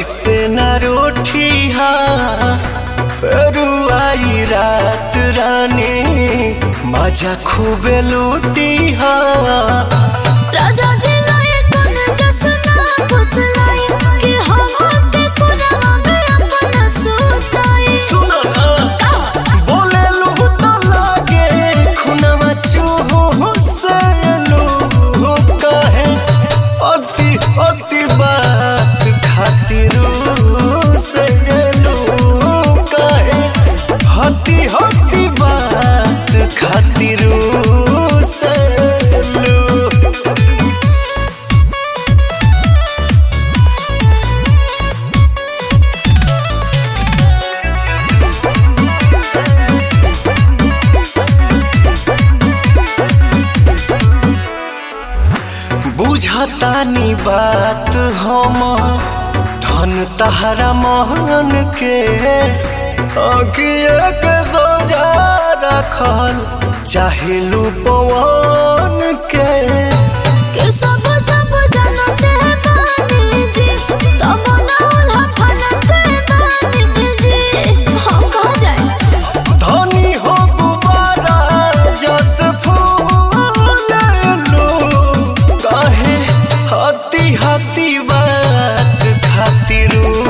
ऐसे न रोठिया रुआई रात रानी मजा खूबे लूटिया राजा जी लाए तन जसना फुसलाई कि हम के कुरवा में अपन सुताई सुनो ना बोले लूट लागे खुनवा चूहू से लू कहे अति अति बात खातिर से लू कहे हति हति बात खातिर से लू बुझतानी बात हम धन तहरा महन के अगिए के सोजा रखल चाहे पवन के कि सब जब जनते बानी जी तब ना उल्हा फनते बानी जी हम कहाँ जाए धनी हो गुबारा जस फूल लो कहे हती हती बात खातिर